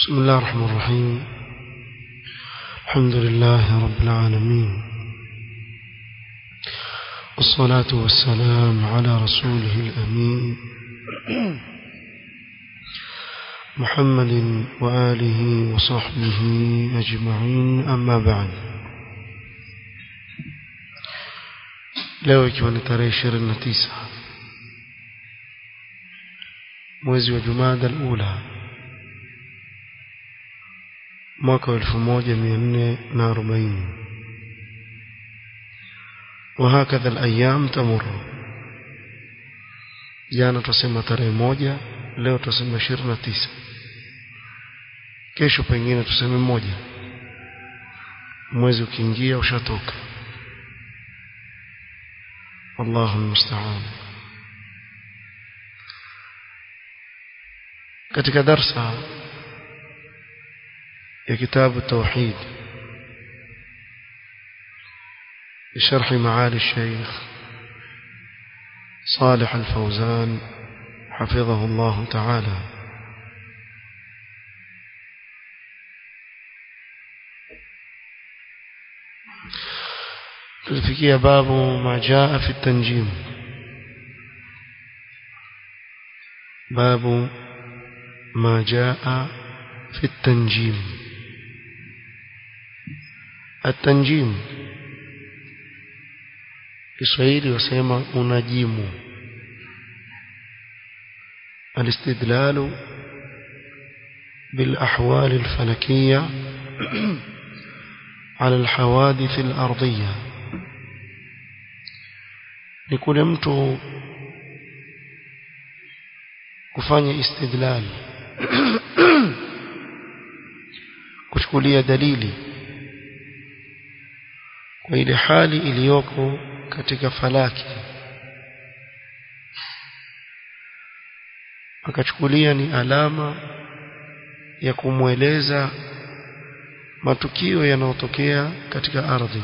بسم الله الرحمن الرحيم الحمد لله رب العالمين والصلاة والسلام على رسوله الأمين محمد وآله وصحبه أجمعين أما بعد leo ikiwa ni tarehe ishirini na tisa mwezi wa jumada alula mwaka wa elfu moja mia nne na arobaini وهكذا الأيام تمر jana tusema tarehe moja leo tusema ishirini na tisa kesho pengine tuseme moja mwezi ukiingia ushatoka wallahu almusta'an katika darsa ya kitabu tauhid بشرح معالي الشيخ صالح الفوزان حفظه الله تعالى تلفكي باب ما جاء في التنجيم باب ما جاء في التنجيم التنجيم Kiswahili wasema unajimu الاستدلال بالأحوال الفلكية على الحوادث الأرضية لكل mtu kufanya istidlal kuchukulia dalili kwa ile hali iliyoko katika falaki akachukulia ni alama ya kumweleza matukio yanayotokea katika ardhi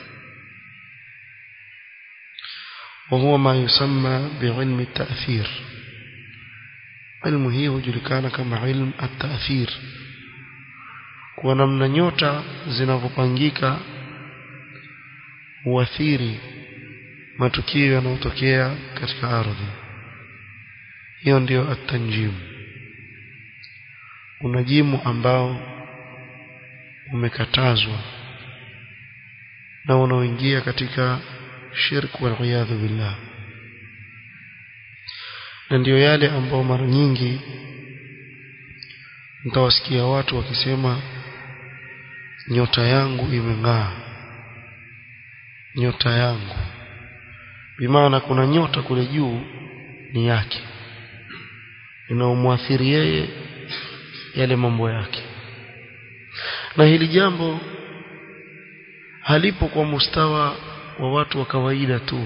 وهو ما يسمى بعلم التأثير علم هي hujulikana kama ilm at-ta'thir kwa namna nyota zinavyopangika huathiri matukio yanayotokea katika ardhi hiyo ndio at-tanjim unajimu ambao umekatazwa na unaoingia katika shirku wal iyadhu billah na ndio yale ambao mara nyingi mtawasikia watu wakisema nyota yangu imeng'aa nyota yangu bimaana kuna nyota kule juu ni yake inaomwathiri yeye yale mambo yake na hili jambo halipo kwa mustawa wa watu wa kawaida tu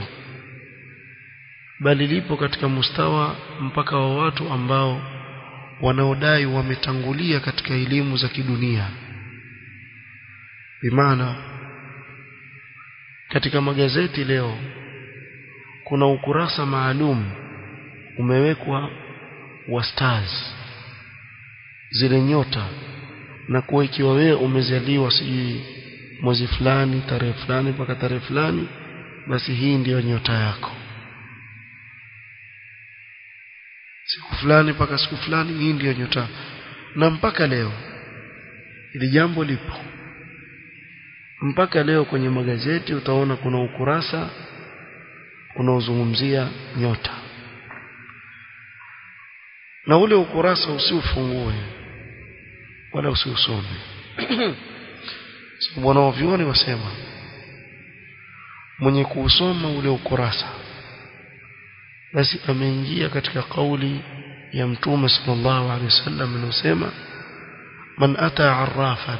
bali lipo katika mustawa mpaka wa watu ambao wanaodai wametangulia katika elimu za kidunia bimaana katika magazeti leo kuna ukurasa maalum umewekwa wa stars zile nyota na kuwa ikiwa wewe umezaliwa sijui mwezi fulani tarehe fulani mpaka tarehe fulani basi hii ndiyo nyota yako siku fulani mpaka siku fulani hii ndiyo nyota na mpaka leo ili jambo lipo mpaka leo kwenye magazeti utaona kuna ukurasa unaozungumzia nyota na ule ukurasa usiufungue wala usiusome sababu wanaovyuoni wasema mwenye kuusoma ule ukurasa basi ameingia katika kauli ya mtume sallallahu alaihi wasallam inayosema man ata arrafan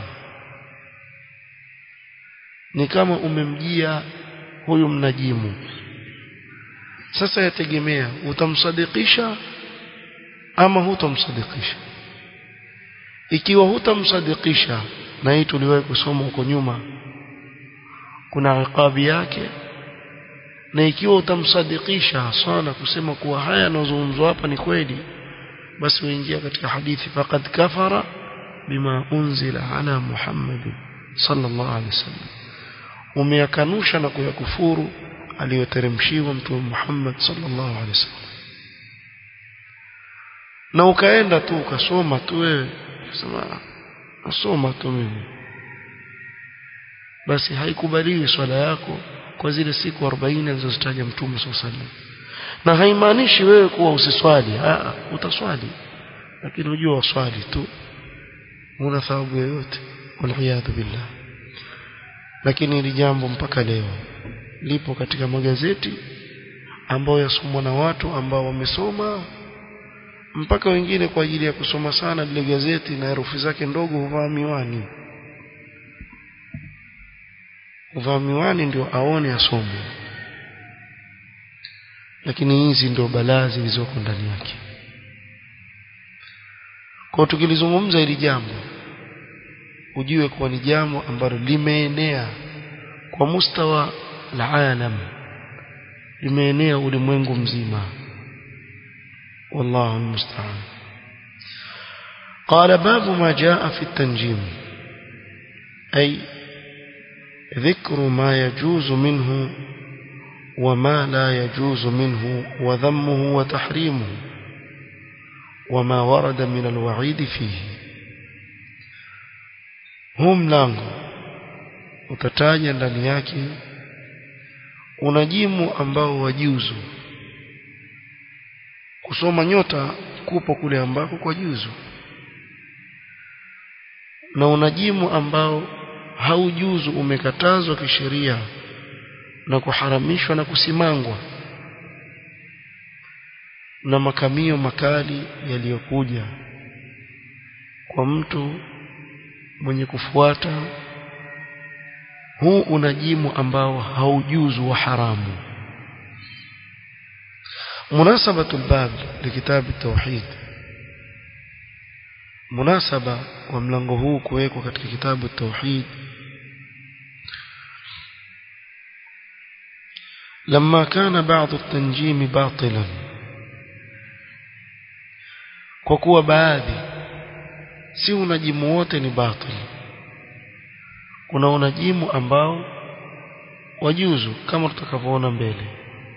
ni kama umemjia huyu mnajimu sasa yategemea utamsadikisha ama hutamsadikisha ikiwa hutamsadikisha na hii tuliwahi kusoma huko nyuma kuna iqabi yake na ikiwa utamsadikisha sana kusema kuwa haya yanayozungumzwa hapa ni kweli basi uingia katika hadithi faqad kafara bima unzila ala Muhammad sallallahu alaihi wasallam umeyakanusha na kuyakufuru aliyoteremshiwa mtume Muhammad sallallahu alaihi wasallam na ukaenda tu ukasoma tu wewe sema nasoma tu mimi basi haikubaliwi swala yako kwa zile siku 40 alizozitaja mtume sallallahu alaihi wasallam na haimaanishi wewe kuwa usiswali ah utaswali lakini unajua waswali tu una thawabu yoyote waliyadhu billah lakini hili jambo mpaka leo lipo katika magazeti ambayo yasomwa na watu ambao wamesoma mpaka wengine kwa ajili ya kusoma sana lile gazeti na herufi zake ndogo huvaa miwani huvaa miwani ndio aone asome lakini hizi ndio balaa zilizoko ndani yake kwa tukilizungumza hili jambo ujue kuwa ni jambo ambalo limeenea kwa mustawa la alam limeenea ulimwengu mzima والله المستعان قال باب ما جاء في التنجيم أي ذكر ما يجوز منه وما لا يجوز منه وذمه وتحريمه وما ورد من الوعيد فيه هم lango utataja ndani yake unajimu ambao wajuzu kusoma nyota kupo kule ambako kwa juzu na unajimu ambao haujuzu umekatazwa kisheria na kuharamishwa na kusimangwa na makamio makali yaliyokuja kwa mtu mwenye kufuata huu unajimu ambao haujuzu wa haramu مناسبة الباب لكتاب التوحيد مناسبة وملango huu kuwekwa katika kitabu التوحيد لما كان بعض التنجيم باطلا kwa kuwa baadhi si unajimu wote ni batil kuna unajimu ambao wajuzu kama tutakavyoona mbele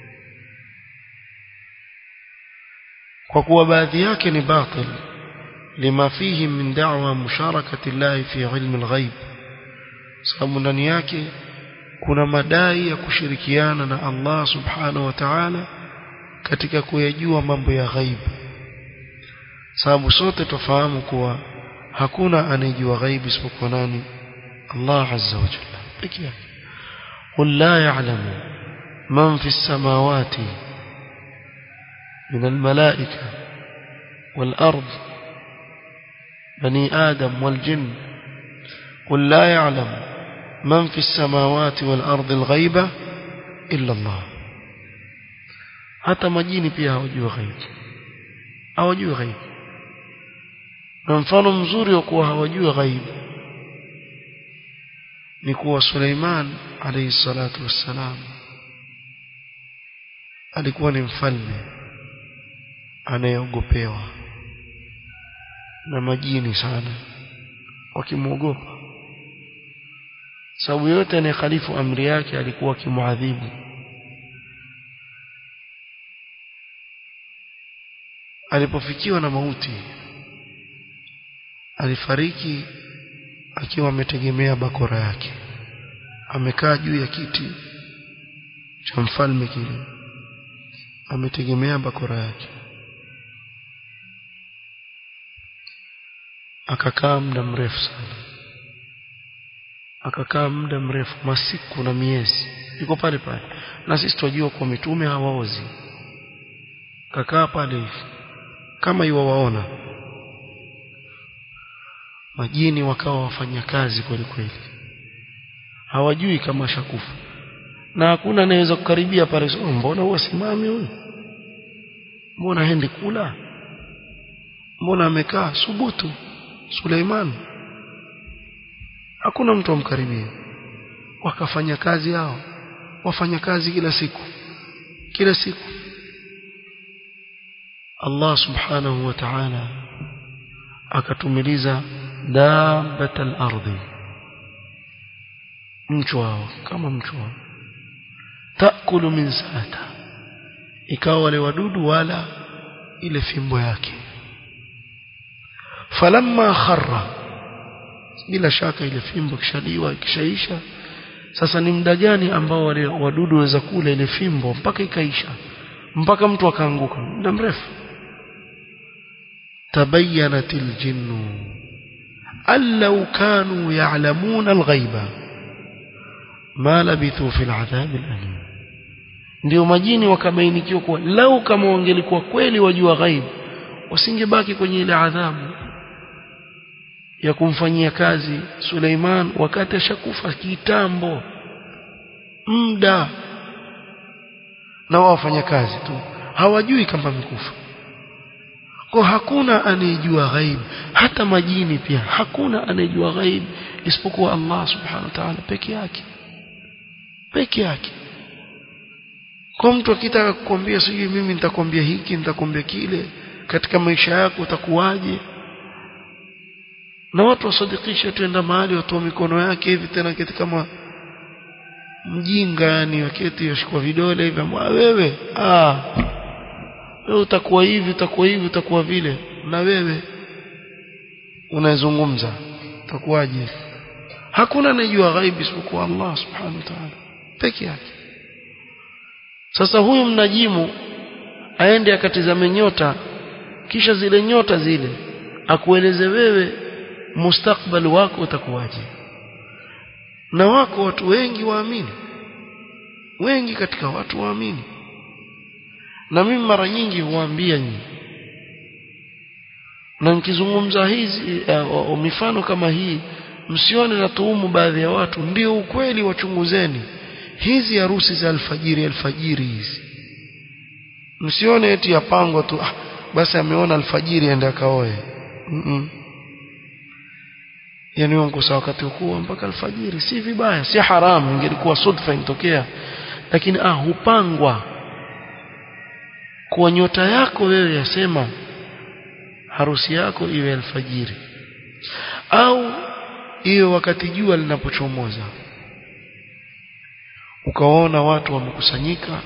kwa kuwa baadhi yake ni batil lima fihi min da'wa musharakati Allah fi ilmi al-ghaib sababu ndani yake kuna madai ya kushirikiana na Allah subhanahu wa ta'ala katika kuyajua mambo ya ghaib sababu sote tufahamu kuwa hakuna anayejua ghaib isipokuwa nani Allah azza wa jalla pekee yake qul la ya'lamu man fi as-samawati من الملائكة والأرض بني آدم والجن قل لا يعلم من في السماوات والأرض الغيبة إلا الله hata majini pia hawajui ghaib hawajui ghaib na mfano mzuri wa kuwa hawajui ghaib ni kuwa Suleiman alayhi salatu wassalam alikuwa ni mfalme anayeogopewa na majini sana wakimwogopa sababu yote anayekhalifu amri yake alikuwa akimuadhibu alipofikiwa na mauti alifariki akiwa ametegemea bakora yake amekaa juu ya kiti cha mfalme kile ametegemea bakora yake akakaa muda mrefu sana akakaa muda mrefu masiku na miezi yuko pale pale na sisi tunajua kwa mitume hawaozi kakaa pale hivi kama iwawaona majini wakawa wafanya kazi kweli kweli hawajui kama shakufa na hakuna anayeweza kukaribia pale oh, mbona huwa simami huyu mbona hendi kula mbona amekaa subutu Suleiman hakuna mtu amkaribia wakafanya kazi yao wafanya kazi kila siku kila siku Allah subhanahu wa ta'ala akatumiliza dabbat al-ardi mchwa kama mchwa taakulu min saata ikawa wale wadudu wala ile fimbo yake falamma kharra bila shaka ile fimbo kishaliwa kishaisha sasa ni muda gani ambao wale wadudu waweza kula ile fimbo mpaka ikaisha mpaka mtu akaanguka muda mrefu tabayyanat aljinnu allau kanu ya'lamuna alghaiba ma labithu fil adhab alalim ndio majini wakabainikiwa kuwa lau kama wangelikuwa kweli wajua ghaib wasingebaki kwenye ile adhabu ya kumfanyia kazi Suleiman wakati ashakufa kitambo muda na wao wafanya kazi tu hawajui kama amekufa kwa hakuna anayejua ghaib hata majini pia hakuna anayejua ghaib isipokuwa Allah subhanahu wa ta'ala peke yake peke yake kwa mtu akitaka kukwambia sijui mimi nitakwambia hiki nitakwambia kile katika maisha yako utakuwaje na watu wasadikisha tuenda mahali watoa mikono yake hivi tena kiti kama mjinga yani waketi yashikwa vidole hivi wewe ah wewe utakuwa hivi utakuwa hivi utakuwa vile na wewe unazungumza utakuwaje hakuna anayejua ghaibi isipokuwa Allah subhanahu wa ta'ala peke yake sasa huyu mnajimu aende akatizame nyota kisha zile nyota zile akueleze wewe mustakbali wako utakuwaje na wako watu wengi waamini wengi katika watu waamini na mimi mara nyingi huambia nyinyi na nikizungumza hizi uh, mifano kama hii msione na tuhumu baadhi ya watu ndio ukweli wachunguzeni hizi harusi za alfajiri alfajiri hizi msione eti yapangwa tu ah, basi ameona alfajiri aende akaoe mm -mm. yani wangusa wakati huo mpaka alfajiri si vibaya si haramu ingelikuwa sudfa intokea lakini ah hupangwa kwa nyota yako wewe yasema harusi yako iwe alfajiri au iwe wakati jua linapochomoza ukaona watu wamekusanyika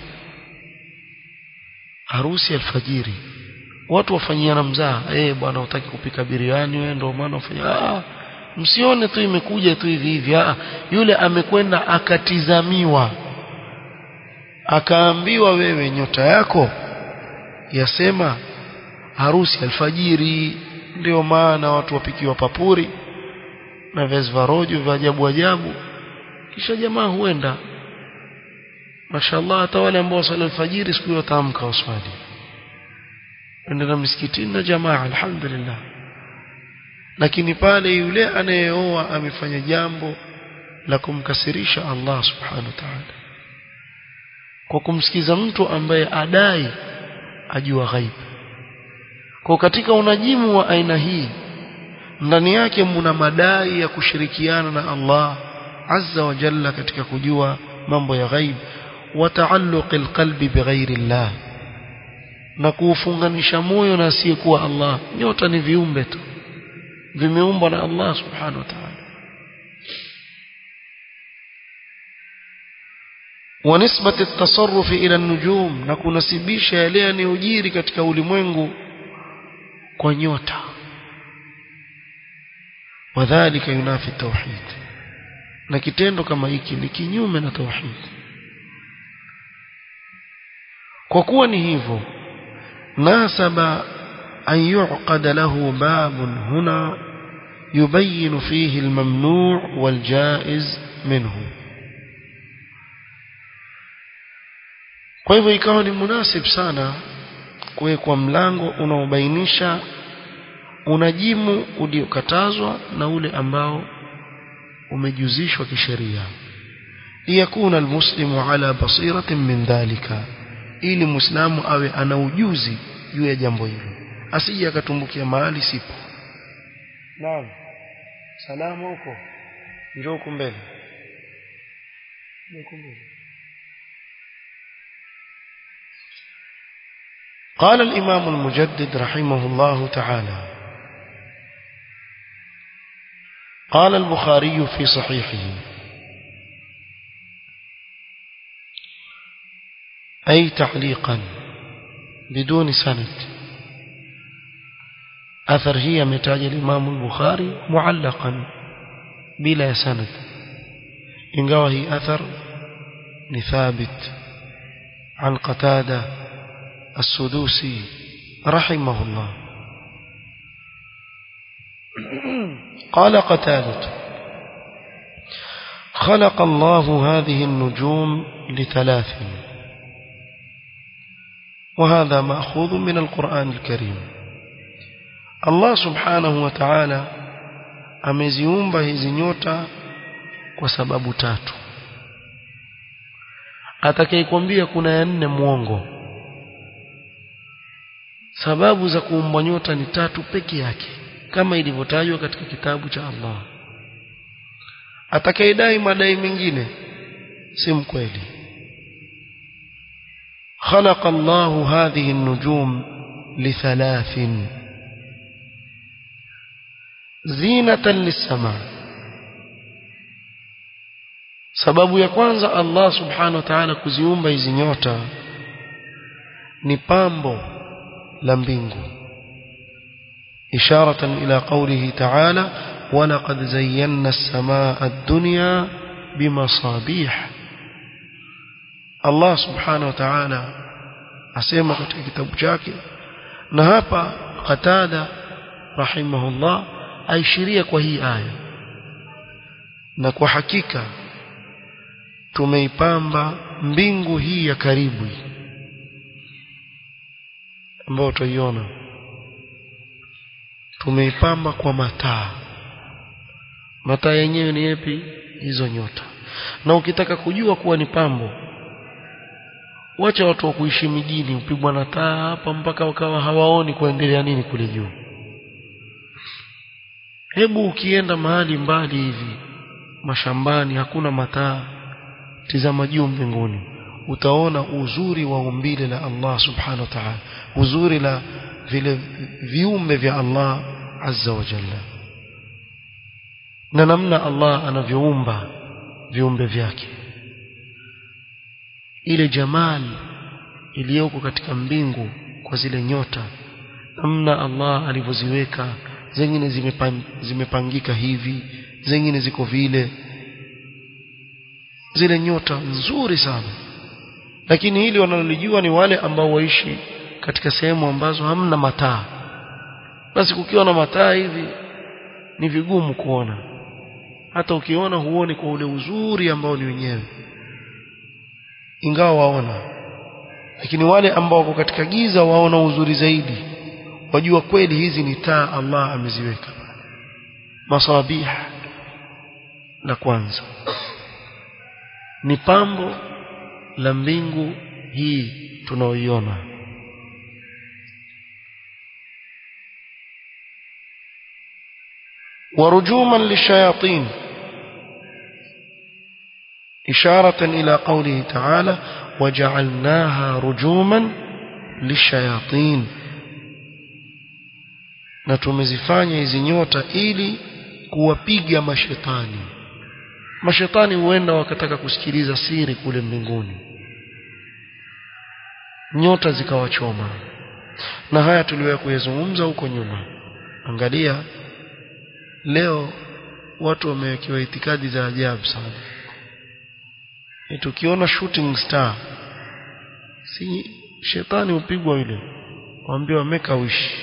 harusi alfajiri watu wafanyiana mzaa eh bwana utaki kupika biriani wewe ndio maana ufanya ah msione tu imekuja tu hivi hivi ah yule amekwenda akatizamiwa akaambiwa wewe nyota yako yasema harusi alfajiri ndio maana watu wapikiwa papuri na viazi vya rojo vya ajabu ajabu kisha jamaa huenda mashallah hata wale ambao wasali alfajiri siku hiyo wataamka waswali endana msikitini na jamaa alhamdulillah lakini pale yule anayeoa amefanya jambo la kumkasirisha Allah subhanahu wa ta'ala kwa kumsikiza mtu ambaye adai ajua ghaib kwa katika unajimu wa aina hii ndani yake mna madai ya kushirikiana na Allah azza wa jalla katika kujua mambo ya ghaib wa taalluq alqalbi bighairi Allah na kuufunganisha moyo na asiyekuwa Allah nyota ni viumbe tu vimeumbwa na Allah subhanahu wa ta'ala ونسبة التصرف إلى النجوم نكنسبisha yale yanayojiri katika ulimwengu kwa nyota wadhālika yunafi tauhid na kitendo kama hiki ni kinyume na tauhid kwa kuwa ni hivyo nasaba an yuqad lahu babun huna yubayyin fihi almamnu' waljaiz minhu kwa hivyo ikawa ni munasib sana kuwekwa mlango unaobainisha unajimu uliokatazwa na ule ambao umejuzishwa kisheria liyakuna almuslimu ala basiratin min dhalika ili muislamu awe ana ujuzi juu ya jambo hilo asije akatumbukia mahali sipo naam salama huko njoo huko mbele njoo mbele قال الإمام المجدد رحمه الله تعالى قال البخاري في صحيحه أي تعليقا بدون سند أثر هي متاج الإمام البخاري معلقا بلا سند ingawa hii athar ni thabit an qatada as-sudusi rahimahullah قال قتادة خلق الله هذه النجوم لثلاث وهذا مأخوذ من القرآن الكريم الله سبحانه وتعالى ameziumba hizi nyota kwa sababu tatu atakayekwambia kuna ya nne mwongo sababu za kuumbwa nyota ni tatu peke yake kama ilivyotajwa katika kitabu cha Allah atakayedai madai mengine si mkweli خلق الله هذه النجوم لثلاث زينة للسماء sababu ya kwanza Allah subhanahu wa ta'ala kuziumba hizi nyota ni pambo la mbingu isharatan ila qawlihi ta'ala wa laqad zayyana as-samaa ad-dunya bimasabih Allah subhanahu wa ta'ala asema katika kitabu chake na hapa Qatada rahimahullah aishiria kwa hii aya na kwa hakika tumeipamba mbingu hii ya karibu ambayo tutaiona tumeipamba kwa mataa mataa yenyewe ni yapi hizo nyota na ukitaka kujua kuwa ni pambo wacha watu wa kuishi mijini upigwa na taa hapa mpaka wakawa hawaoni kuendelea nini kule juu hebu ukienda mahali mbali hivi mashambani hakuna mataa tizama juu mbinguni utaona uzuri wa umbile la Allah subhanahu wa ta'ala uzuri la vile viumbe vya Allah azza wa jalla na namna Allah anavyoumba viumbe vyake ile jamali iliyoko katika mbingu kwa zile nyota namna Allah alivyoziweka zingine zimepan, zimepangika hivi zingine ziko vile zile nyota nzuri sana lakini hili wanalolijua ni wale ambao waishi katika sehemu ambazo hamna mataa basi kukiwa na mataa hivi ni vigumu kuona hata ukiona huoni kwa ule uzuri ambao ni wenyewe ingawa waona lakini wale ambao wako katika giza waona uzuri zaidi wajua kweli hizi ni taa Allah ameziweka masabih la kwanza ni pambo la mbingu hii tunaoiona ورجوما للشياطين إشارة إلى قوله تعالى وجعلناها رجوما للشياطين na tumezifanya hizi nyota ili kuwapiga mashetani mashetani huenda wakataka kusikiliza siri kule mbinguni nyota zikawachoma na haya tuliwahi kuyazungumza huko nyuma angalia leo watu wamewekewa itikadi za ajabu sana e tukiona shooting star si shetani upigwa yule waambie wameka wishi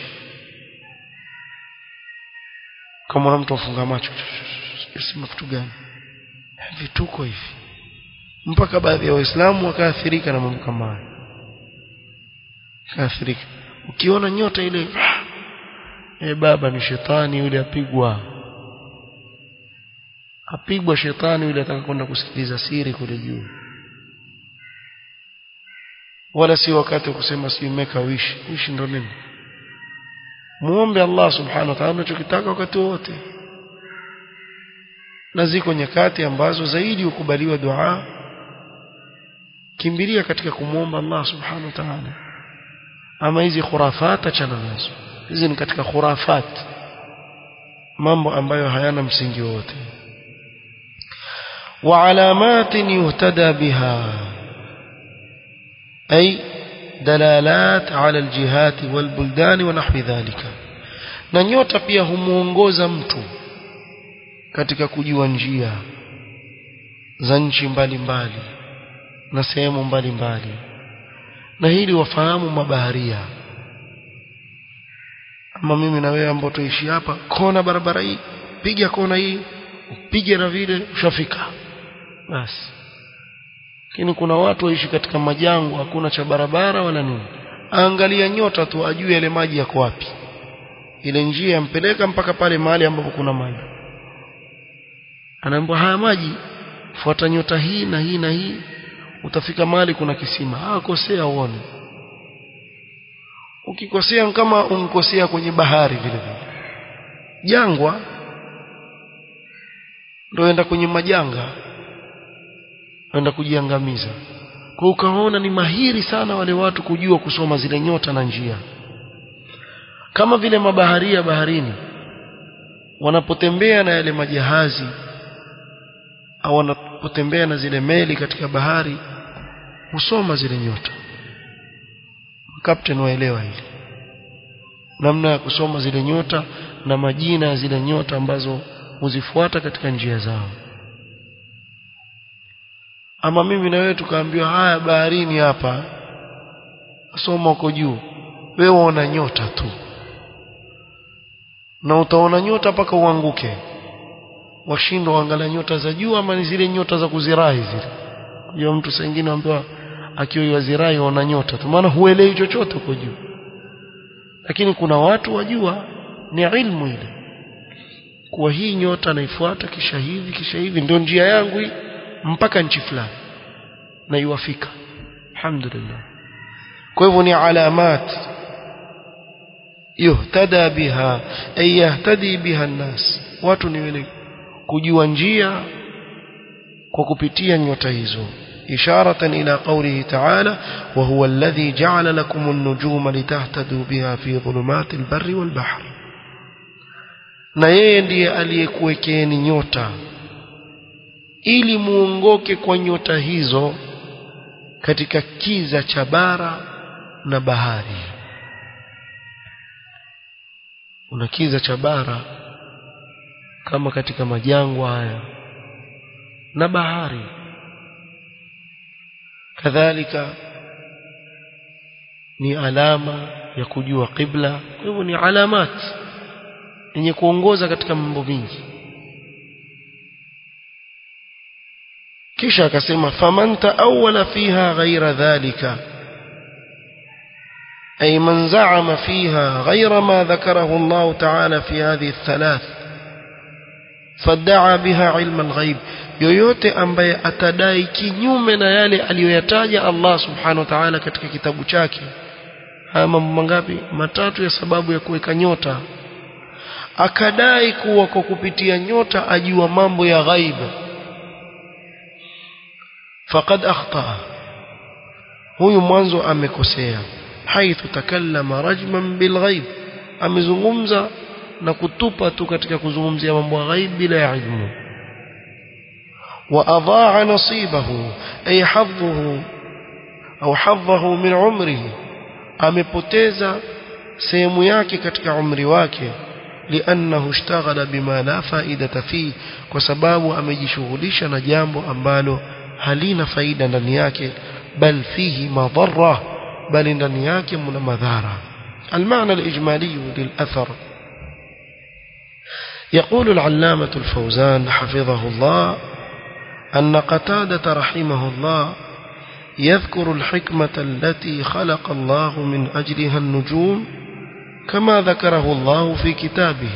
kama mtu afunga macho sema kitu gani vituko hivi mpaka baadhi ya waislamu wakaathirika na mambo kama haya kaathirika ukiona nyota ile e baba ni shetani yule apigwa apigwa shetani yule ataka kwenda kusikiliza siri kule juu wala si wakati wa kusema si meka wishi wishi ndo nini muombe Allah subhanahu wa ta'ala unachokitaka wakati wote na ziko nyakati ambazo zaidi ukubaliwa dua kimbilia katika kumwomba Allah subhanahu wa ta'ala ama hizi khurafat achana nazo hizi ni katika khurafat mambo ambayo hayana msingi wote وعلامات يهتدى بها أي دلالات على الجهات والبلدان ونحو ذلك na nyota pia humuongoza mtu katika kujua njia za nchi mbalimbali na sehemu mbalimbali na hili wafahamu mabaharia ama mimi na wewe ambao tuishi hapa kona barabara hii piga kona hii upige na vile ushafika basi lakini kuna watu waishi katika majango hakuna cha barabara wala nini angalia nyota tu ajue yale maji yako wapi ile njia yampeleka mpaka pale mahali ambapo kuna maji anaambiwa haya maji fuata nyota hii na hii na hii utafika mahali kuna kisima ah kosea uone ukikosea kama unkosea kwenye bahari vile vile jangwa ndio enda kwenye majanga enda kujiangamiza kwa ukaona ni mahiri sana wale watu kujua kusoma zile nyota na njia kama vile mabaharia baharini wanapotembea na yale majahazi au wanapotembea na zile meli katika bahari husoma zile nyota captain waelewa hili namna ya kusoma zile nyota na majina ya zile nyota ambazo huzifuata katika njia zao ama mimi na wewe tukaambiwa haya baharini hapa soma uko juu wewe waona nyota tu na utaona nyota mpaka uanguke washindwa waangalia nyota za juu ama ni zile nyota za kuzirai zile hiyo mtu saa nyingine ambiwa akiwa yazirai waona nyota tu maana huelewi chochote uko juu lakini kuna watu wajua ni ilmu ile kuwa hii nyota naifuata kisha hivi kisha hivi ndio njia yangu hii mpaka nchi fulani na iwafika alhamdulillah kwa hivyo ni alamat yuhtada biha ay yahtadi biha nnas watu ni wale kujua njia kwa kupitia nyota hizo إشارة إلى قوله تعالى وهو الذي جعل لكم النجوم لتهتدوا بها في ظلمات البر والبحر na yeye ndiye aliyekuwekeni nyota ili muongoke kwa nyota hizo katika kiza cha bara na bahari una kiza cha bara kama katika majangwa haya na bahari kadhalika ni alama ya kujua qibla kwa hivyo ni alamat yenye kuongoza katika mambo mingi kisha akasema faman taawala fiha ghaira dhalika أي من زعم فيها غير ما ذكره الله تعالى في هذه الثلاث فادعى بها علم الغيب yoyote ambaye atadai kinyume na yale aliyoyataja Allah subhanahu wa ta'ala katika kitabu chake haya mambo mangapi matatu ya sababu ya kuweka nyota akadai kuwa kwa kupitia nyota ajua mambo ya ghaiba faqad akhta huyu mwanzo amekosea haithu takallama rajman bilghaib amezungumza na kutupa tu katika kuzungumzia mambo ya ghaib bila ya ilmu وأضاع نصيبه أي حظه أو حظه من عمره amepoteza sehemu yake katika umri wake liannahu ishtaghala bima la faidata fi kwa sababu amejishughulisha na jambo ambalo halina faida ndani yake bal fihi madhara bali ndani yake mna madhara المعنى الإجمالي للأثر يقول العلامة الفوزان حفظه الله أن قتادة رحمه الله يذكر الحكمة التي خلق الله من أجلها النجوم كما ذكره الله في كتابه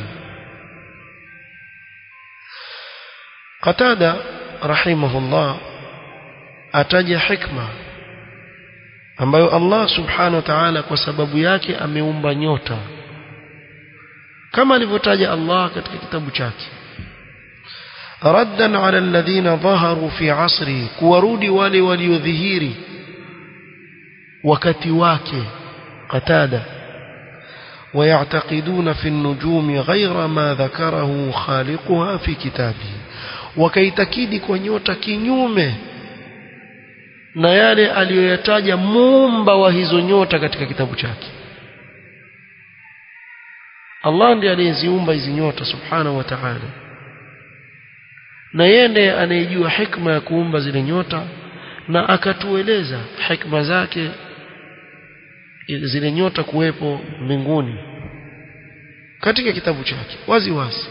قتادة رحمه الله أتج حكمة ambayo Allah subhanahu wa ta'ala kwa sababu yake ameumba nyota kama alivyotaja Allah katika kitabu chake raddan ala alladhina dhaharu fi asri kuwarudi wale waliodhihiri wakati wake qatada ويعتقدون في النجوم غير ما ذكره خالقها في كتابه wakaitakidi kwa nyota kinyume na yale aliyoyataja muumba wa hizo nyota katika kitabu chake Allah ndiye aliyeziumba hizi nyota subhanahu wa ta'ala na yeye ndiye anayejua hikma ya kuumba zile nyota na akatueleza hikma zake zile nyota kuwepo mbinguni katika kitabu chake wazi wazi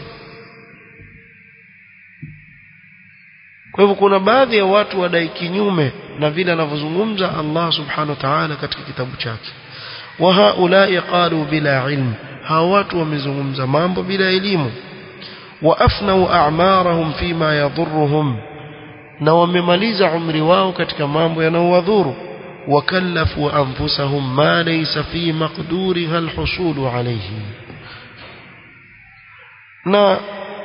kwa hivyo kuna baadhi ya watu wadai kinyume na vile anavyozungumza Allah subhanahu wa ta'ala katika kitabu chake wa haulai qalu bila ilm hawa watu wamezungumza mambo bila elimu wa afnau a'marahum fima yadhurruhum na wamemaliza umri wao katika mambo yanayowadhuru وكلفوا أنفسهم ما ليس في مقدورها الحصول عليه na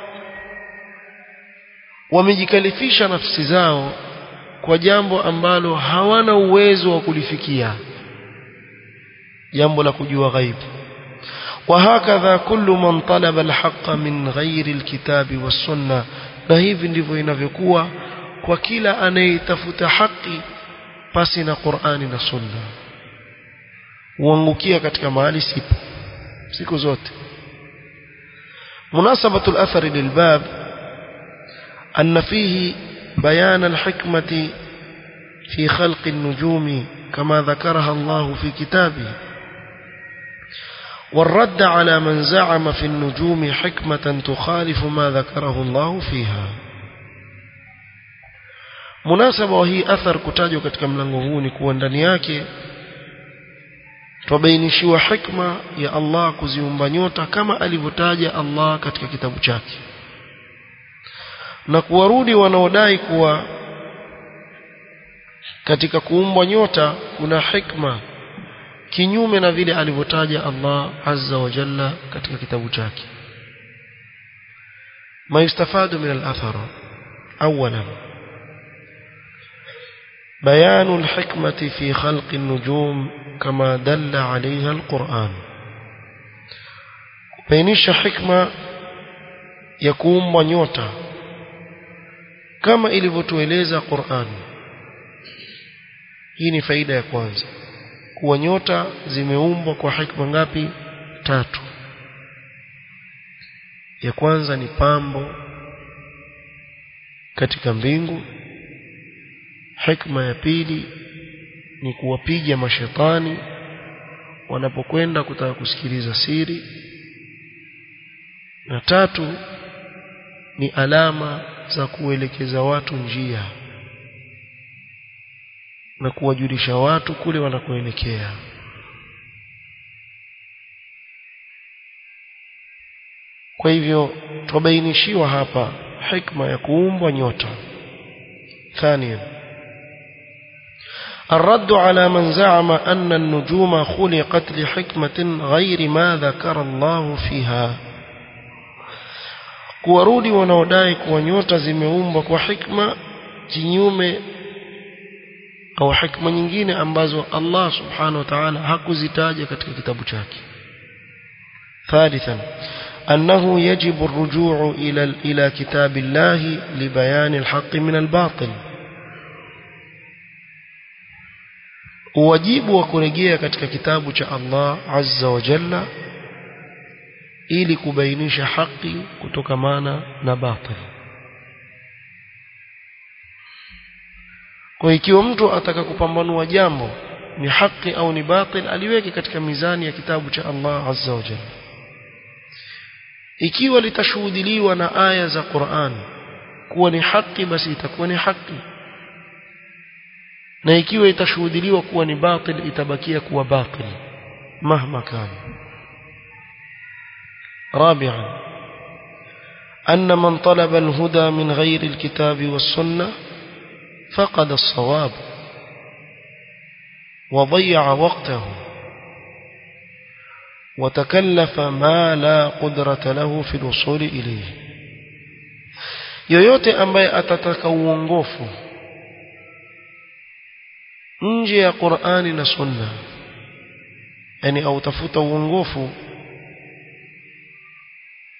wamejikalifisha nafsi zao kwa jambo ambalo hawana uwezo wa kulifikia jambo la kujua ghaibu وهكذا كل من طلب الحق من غير الكتاب والسنة na hivi ndivyo inavyokuwa kwa kila anayetafuta haki pasi na Qur'ani na Sunna huangukia katika mahali sipo siku zote مناسبة الأثر للباب أن فيه بيان الحكمة في خلق النجوم كما ذكرها الله في كتابه والرد على من زعم في النجوم حكمة تخالف ما ذكره الله فيها munasaba wa hii athar kutajwa katika mlango huu ni kuwa ndani yake twabainishiwa hikma ya Allah kuziumba nyota kama alivyotaja Allah katika kitabu chake na kuwarudi wanaodai kuwa katika kuumbwa nyota kuna hikma kinyume na vile alivyotaja Allah azza wa jalla katika kitabu chake ما يستفاد من الأثر أولا بيان الحكمة في خلق النجوم كما دل عليها القرآن بينش حكمة يكون ونيوتا كما ilivyotueleza Qur'an hii ni faida ya kwanza kuwa nyota zimeumbwa kwa hikma ngapi tatu ya kwanza ni pambo katika mbingu hikma ya pili ni kuwapiga mashetani wanapokwenda kutaka kusikiliza siri na tatu ni alama za kuelekeza watu njia na kuwajulisha watu kule wanakoelekea kwa hivyo twabainishiwa hapa hikma ya kuumbwa nyota ثانيا الرد على من زعم أن النجوم خلقت لحكمة غير ما ذكر الله فيها kuwarudi wanaodai kuwa nyota zimeumbwa kwa hikma kinyume au hikma nyingine ambazo Allah subhanahu wa ta'ala hakuzitaja katika kitabu chake ثالثا أنه يجب الرجوع إلى إلى كتاب الله لبيان الحق من الباطل wajibu wa kurejea katika kitabu cha Allah azza wa jalla ili kubainisha haki kutokamana na batil kwa ikiwa mtu ataka kupambanua jambo ni haki au ni batil aliweke katika mizani ya kitabu cha Allah azza wa jalla ikiwa litashuhudiliwa na aya za Qur'an kuwa ni haki basi itakuwa ni haki na ikiwa itashuhudiliwa kuwa ni batil itabakia kuwa batil mahma kana رابعا أن من طلب الهدى من غير الكتاب والسنة فقد الصواب وضيع وقته وتكلف ما لا قدرة له في الوصول إليه yoyote ambaye atataka uongofu nje ya Qur'ani na Sunna yani au tafuta uongofu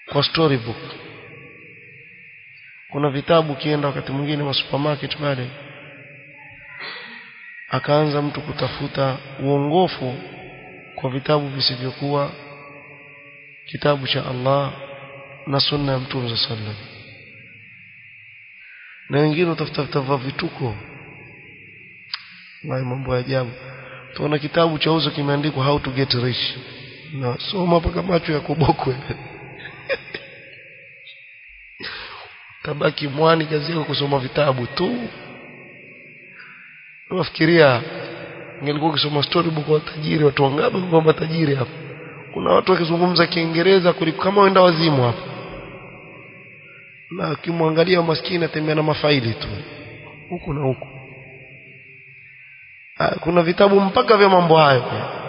kwa storybook kuna vitabu kienda wakati mwingine wa supermarket pale akaanza mtu kutafuta uongofu kwa vitabu visivyokuwa kitabu cha Allah na sunna ya Mtume sallam na wengine utafuta vya vituko na mambo ya ajabu tuona kitabu cha uzo kimeandikwa how to get rich na soma mpaka macho ya kubokwe tabaki mwani kazi yako kusoma vitabu tu unafikiria ingelikuwa ukisoma storybook wa tajiri watu wangapi kwamba tajiri hapa kuna watu wakizungumza kiingereza kuliko kama wenda wazimu hapa na ukimwangalia maskini atembea na mafaili tu huku na huku kuna vitabu mpaka vya mambo hayo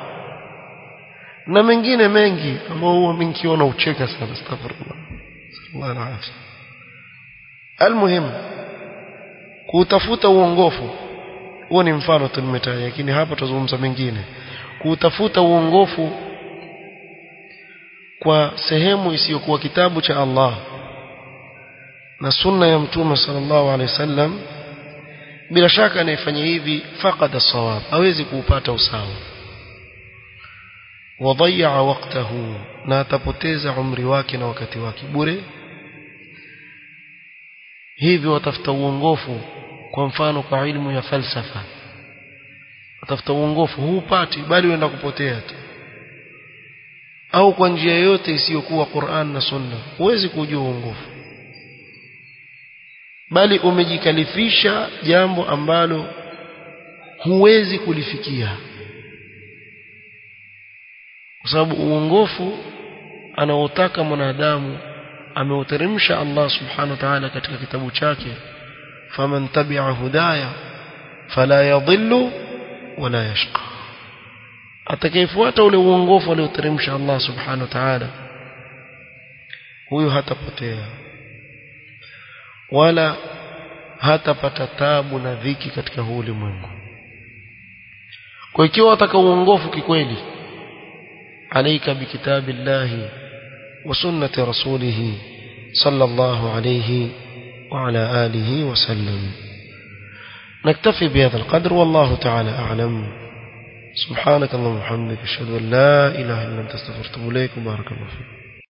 na mengine mengi ambao huwa mimi nikiona ucheka sana astaghfirullah sallallahu alaihi almuhim kutafuta uongofu huo ni mfano tu nimetaja lakini hapa tuzungumza mengine kutafuta uongofu kwa sehemu isiyokuwa kitabu cha Allah na sunna ya mtume sallallahu alaihi wasallam bila shaka anayefanya hivi faqada sawab hawezi kuupata usawa wadhaya waqtahu na atapoteza umri wake na wakati wake bure hivyo watafuta uongofu kwa mfano kwa ilmu ya falsafa watafuta uongofu huupati bali uenda kupotea tu au kwa njia yoyote isiyokuwa Qur'an na Sunna huwezi kujua uongofu bali umejikalifisha jambo ambalo huwezi kulifikia kwa sababu uongofu anaotaka mwanadamu ameuteremsha Allah subhanahu wa ta'ala katika kitabu chake faman tabi'a hudaya fala yadhillu wala yashqa atakayefuata ule uongofu alioteremsha Allah subhanahu wa ta'ala huyo hatapotea wala hatapata tabu na dhiki katika huu ulimwengu kwa ikiwa wataka uongofu kikweli alaika bikitabillahi wa sunnati rasulih sallallahu alayhi wa ala alihi wa sallam نكتفي بهذا القدر والله تعالى أعلم سبحانك اللهم وبحمدك أشهد أن لا إله إلا أنت استغفرت إليك وبارك الله فيك